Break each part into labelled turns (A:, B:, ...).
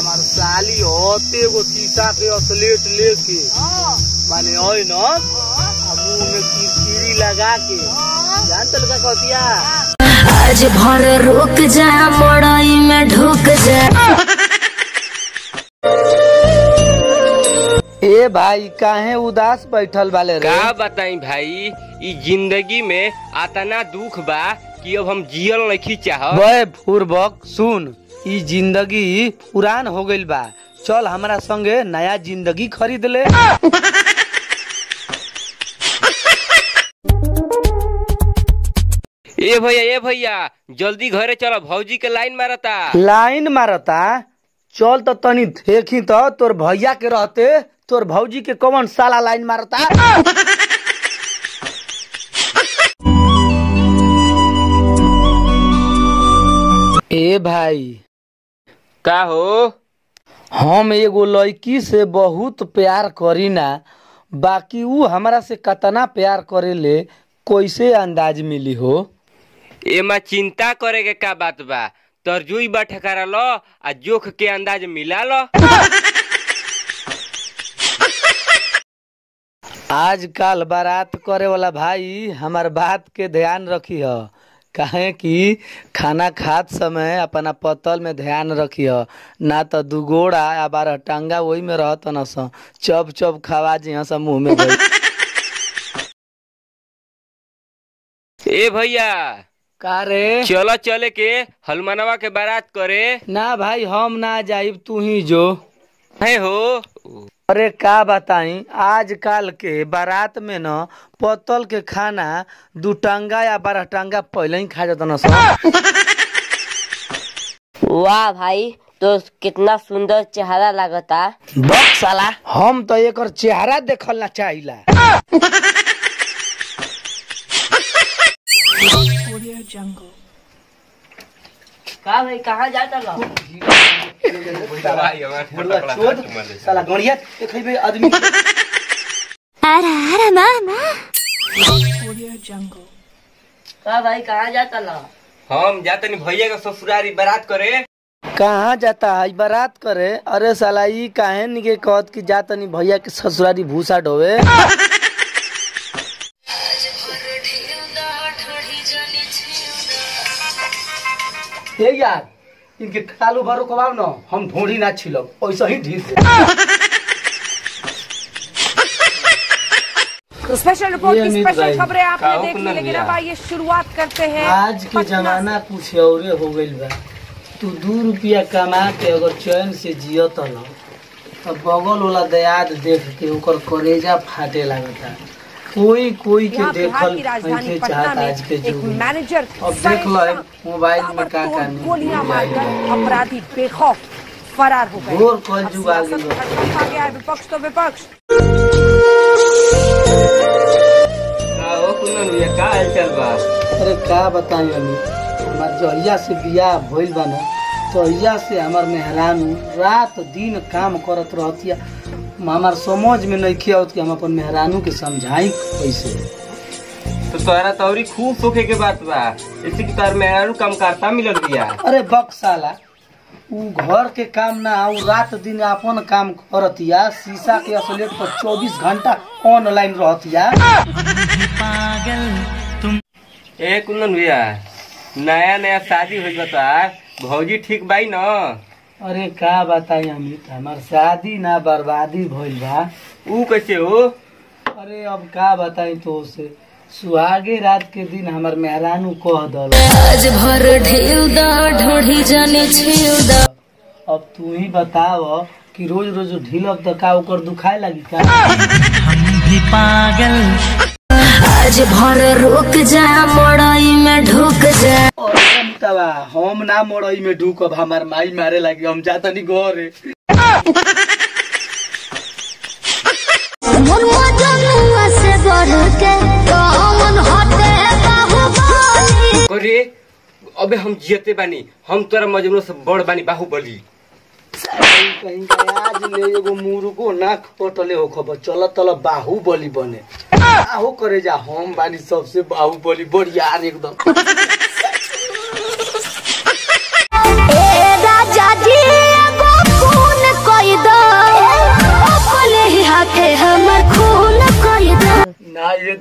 A: हमार साली होते एगो शीशा के असलेट लेके माने ओए न आ मुंह में किरकिरी लगा के जान तल का कहतिया
B: आज भर रुक जा मड़ई में ढुक जा
A: ए भाई काहे उदास बैठल वाले रे
C: का बताई भाई ई जिंदगी में आतना दुख बा कि अब हम जियल नहीं चाह
A: बे फूरबक सुन ई जिंदगी पुरान हो गइल बा चल हमरा संगे नया जिंदगी खरीद ले
C: ए भैया ए भैया जल्दी घरे चलो भौजी के लाइन मारता
A: लाइन मारता चल तो तनी देखी तो तोर भैया के रहते तोर भौजी के कौन साला लाइन मारता ए भाई
C: का हो
A: हम एगो लड़की से बहुत प्यार करी ना बाकी ऊ हमरा से कतना प्यार करेले कैसे अंदाज मिली हो
C: एमा चिंता करे के का बात बा तरजुई बा ठकारा लो आ जोख के अंदाज मिला लो
A: आजकल बारात करे वाला भाई हमार बात के ध्यान रखी ह काहे कि खाना खात समय अपना पतल में ध्यान रखी ह ना तो दुगोड़ा या बारह टांगा वही में रहत न स चप चप खावा जी स मुंह में गई
C: ए भैया
A: का रे
C: चलो चले के हलमनवा के बारात करे
A: ना भाई हम ना जाइब तू ही जो
C: है हो
A: अरे का बताई आजकल के बारात में न पतल के खाना दू टांगा या बारह टांगा पहले ही खा जाता न स
D: वाह भाई तो कितना सुंदर चेहरा लगता
A: बक साला हम तो एकर चेहरा देखल ना चाहिला
D: का भाई कहाँ जाता लो
A: साला गणिया देखै आदमी
D: का भाई कहाँ जाता लो
C: हम जातनी भैया के ससुरारी बारात करे
A: कहाँ जाता है बारात करे अरे साला ई काहे निके कहत कि जा तनी भैया के ससुरारी भूसा ढोवे हे यार इनके खालू भरो कबाब न हम ढोड़ी ना छिलब ऐसा ही ढील से
E: तो स्पेशल रिपोर्ट
A: ये
E: की
A: अमित
E: स्पेशल
A: भाई,
E: खबरें आपने
C: काहो
E: देख ली
C: कुंदन
E: लेकिन
C: भैया।
E: अब आइए शुरुआत करते हैं
A: आज के
E: पटना
A: जमाना कुछ औरे हो गइल बा तू दू रुपया कमा के अगर चैन से जियत न तो बगल वाला दयाद देख के ओकर करेजा फाटे लगता कोई कोई के
E: यहाँ बिहार
A: देखल
E: की राजधानी
A: नहीं
E: पटना
A: चाहता
E: में
A: आज के
E: एक
A: युग में
E: मैनेजर
A: अब देख लो है, मोबाइल में का का नहीं
E: गोलियां
A: मिल जाएगा।
E: मारकर अपराधी बेखौफ फरार हो गए
A: घोर कल
E: अब
A: जुग आ
E: सियासत
A: गई
E: का खत्म आ गया है विपक्ष तो विपक्ष
C: का हो कुंदन भैया का हालचाल बा
A: अरे का बताई अभी हमार जहिया से बियाह भइल बा ना तहिया से हमार मेहरानू रात दिन काम करत रहतिया हमार समझ में नहीं आवत कि हम अपन मेहरानू के समझाई कैसे
C: तो तोरा तौरी खूब सोखे के बात बा ऐसे कि तार मेहरारू काम करता मिलल बिया
A: अरे बक साला उ घर के काम ना उ रात दिन अपन काम करतिया शीशा के असलेट पर 24 घंटा ऑनलाइन रहतिया
C: ए कुंदन भैया नया नया शादी हो बता भौजी ठीक बाई न
A: अरे का बताई अमित हमार शादी ना बर्बादी भइल बा
C: ऊ कैसे हो
A: अरे अब का बताई तो से सुहागे रात के दिन हमार मेहरानू कह दल
B: आज भर ढेल दा ढोढ़ी जाने छेल दा
A: अब तू ही बताव कि रोज रोज ढीलब तो का ओकर दुखाए लगी का
B: आज भर रुक जा मड़ई में ढुक जा
A: और अमिताबा हम ना मड़ई में ढूकब हमार माई मारे लगी हम जातनी घरे
B: से बढ़ के कौन हटे बाहुबली
C: अरे अबे हम जियते बानी हम तोरा मजनू से बड़ बानी बाहुबली
A: कहीं का आज ले एगो मुर्गो ना कटले हो खबर चल तल बाहुबली बने आहो करे जा हम बानी सबसे बाहुबली बढ़ियार एकदम
B: ए राजा जी एगो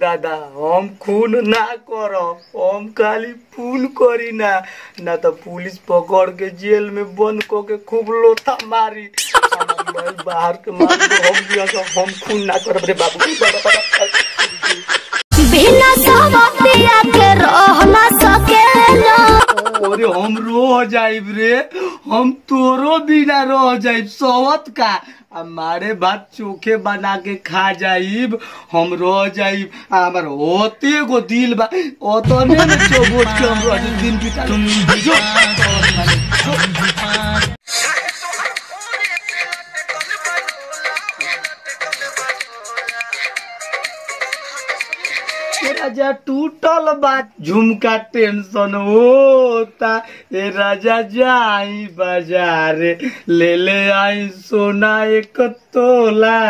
A: दादा हम खून ना करब हम खाली फूल करी ना ना तो पुलिस पकड़ के जेल में बंद क के खूब लोथा मारी हमार भाई बाहर के मार दो हम दिया सब हम खून ना करब रे बाबू बाबा, बाबा,
B: बिना सवतिया के रह न सकेला
A: अरे हम रो जाइब रे हम तोरो बिना रह जाइब सवत का हमारे बात चोखे बना के खा जाइब हम रह जाइब आ हमार होते गो दिल बा ओतने में चोबोट के हम रह जाइब दिन बिता तुम जो ए राजा टूटल बात झुमका टेंशन होता ए राजा जाई बाजारे ले ले आई सोना एक तोला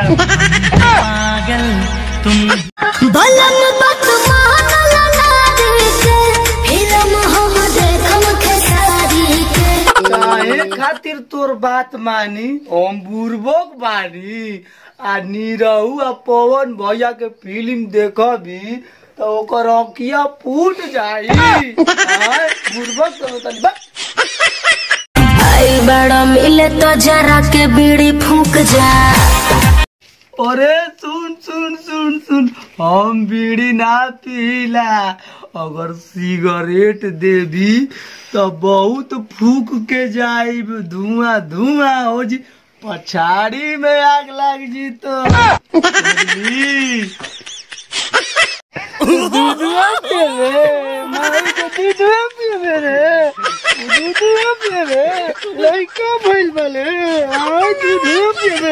B: बलम बत मानल नारी के फिल्म हम देखम खेसारी के
A: काहे खातिर तोर बात मानी हम बुर्बक बानी आ नीरहू आ पवन भैया के फिल्म देखबी तो ओकर अंकिया फूट जाई आय, बुर्बक तो तनी बा
B: आई बड़ा मिले तो जरा के बीड़ी फूक जा
A: अरे सुन सुन सुन सुन हम बीड़ी ना पीला अगर सिगरेट देबी तो बहुत फूक के जाइब धुआं धुआं हो जी पछाड़ी में आग लग जी तो बुझली? दूधवा पीबे, माई के दूधवा पीबे रे, दूधवा पीबे, लइका भइल बाले, आय दूधवा पीबे।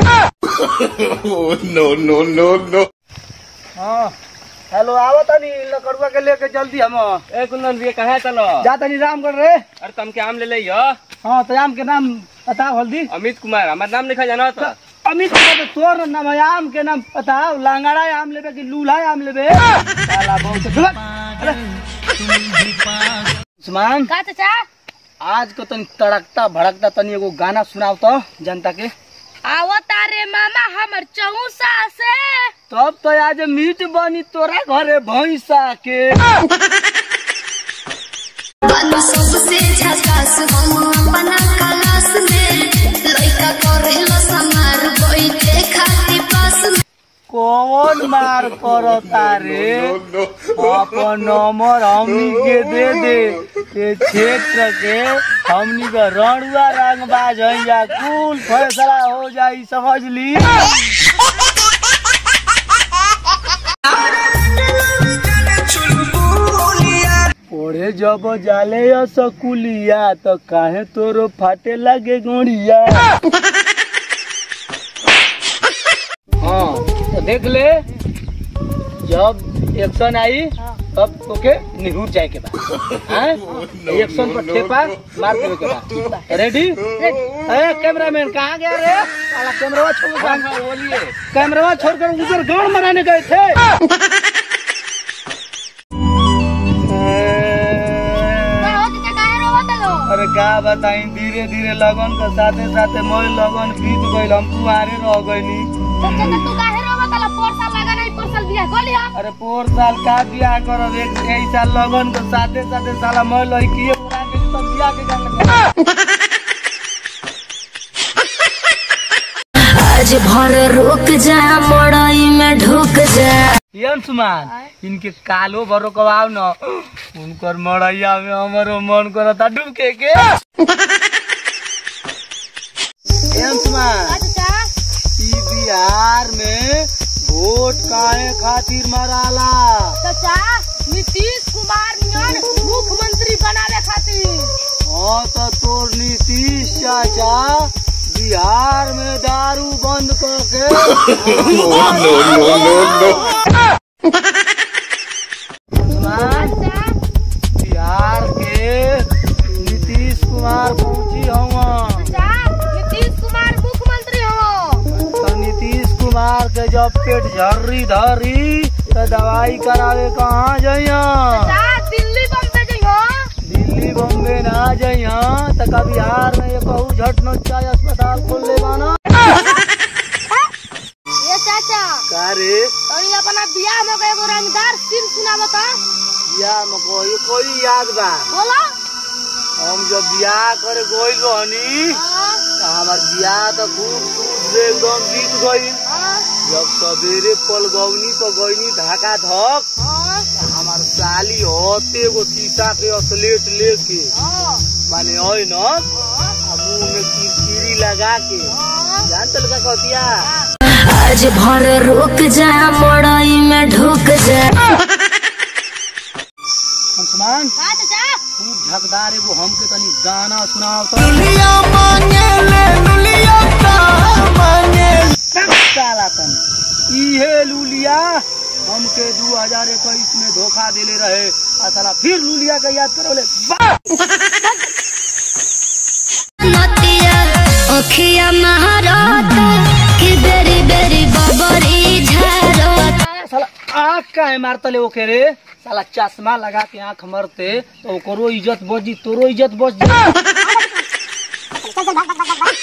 A: हाँ हेलो आवा तनी लकड़ुआ के लेके जल्दी हम
C: ए कुंदन भैया कहाँ चलो
A: जा तनी रामगढ़ रे
C: अरे तुम के आम ले ले यो
A: हाँ तो आम के नाम बताओ हल्दी
C: अमित कुमार हमार नाम लिखा जाना तो
A: अमित कुमार तो तोर नाम है आम के नाम बताओ लांगड़ा आम लेबे कि लूल्हा आम लेबे साला बहुत धुर। अरे। उस्मान
B: का चाचा
A: आज को तनी तड़कता भड़कता तनी एगो गाना सुनाओ तो जनता के
B: आवता रे मामा हमर चौसा से
A: तब तो आज मीट बनी तोरा घरे भैंसा के
B: बालू सबसे झकास हम अपना क्लास में लइका करेलो समार बैठे खाती पास में
A: कौन मार करता रे अपन नंबर हमनी के दे दे ये क्षेत्र के हमनी के रणुआ रंगबाज है या कुल फैसला हो जाई समझ ली ओरे जब जाले या सकुलिया तो काहे तोरो फाटे लगे गोड़िया हाँ तो देख ले जब एक्शन आई तब ओके निहुर जाए के बाद हाँ? एक्शन पर ठेपा मार देवे के बाद रेडी ए कैमरामैन कहाँ गया रे साला कैमरा छोड़ बोलिए कैमरा छोड़कर उधर गाड़ मराने गए थे अरे का बताई धीरे धीरे लगन के साथे साथे मैं लगन बीत गइल हम कुआरे रह गइनी अरे पोर साल का बियाह करब एक एक साल लगन के साथे साथे साला मैं लड़की उड़ा के तब बियाह के गान लगा
B: आज भर रुक जा मड़ई में ढुक जा
A: ये अंशुमान इनके कालो भरो कबाव न उनकर मड़ैया में हमारो मन करता डूबके के ये अंशुमान ई बिहार में वोट काहे खातिर मराला
E: चाचा नीतीश कुमार नियन मुख्यमंत्री बनावे खातिर
A: हाँ तो तोर नीतीश चाचा बिहार में दारू बंद करके अंशुमान, बिहार के नीतीश कुमार पहुंची हवा
E: चाचा नीतीश कुमार मुख्यमंत्री हो
A: तो नीतीश कुमार के जब पेट झर्री धरी तो दवाई करावे कहाँ जइया
E: चाचा दिल्ली बम्बे जइहो
A: दिल्ली बम्बे ना जइया तो का बिहार में ये कहू झट चाय अस्पताल खोल ले बाना
E: ये चाचा
A: का रे
E: तनी अपना बियाह में एगो सुना बता
A: बियाह में कोई कोई याद बा
E: बोला
A: हम जब बियाह करे गइल रहनी
E: हाँ,
A: त हमार बियाह त खूब सूद से एकदम बीत गई
E: हाँ,
A: जब सवेरे पलगौनी पर गईनी धका धक
E: हाँ,
A: त हमार साली होते एगो शीशा के असलेट लेके
E: हाँ,
A: माने ओइ न आ मुंह में किरकिरी लगा के
E: हाँ,
A: जान तल का कहतिया
B: आज भर रुक जा मड़ई में ढुक जा
A: अंशमान
E: का चाचा
A: खूब झकदार एगो हमके तनी गाना सुनाओ तो साला तन इहे लुलिया हमके 2021 में धोखा देले रहे आ साला फिर लुलिया के याद करोले वाह
B: नतिया अखिया महारत कि बेरी बेरी बबरी झारत
A: साला आँख काहे मारतले ओके रे साला चश्मा लगा के आँख मरते तो ओकरो इज्जत बची तोरो इज्जत बच जा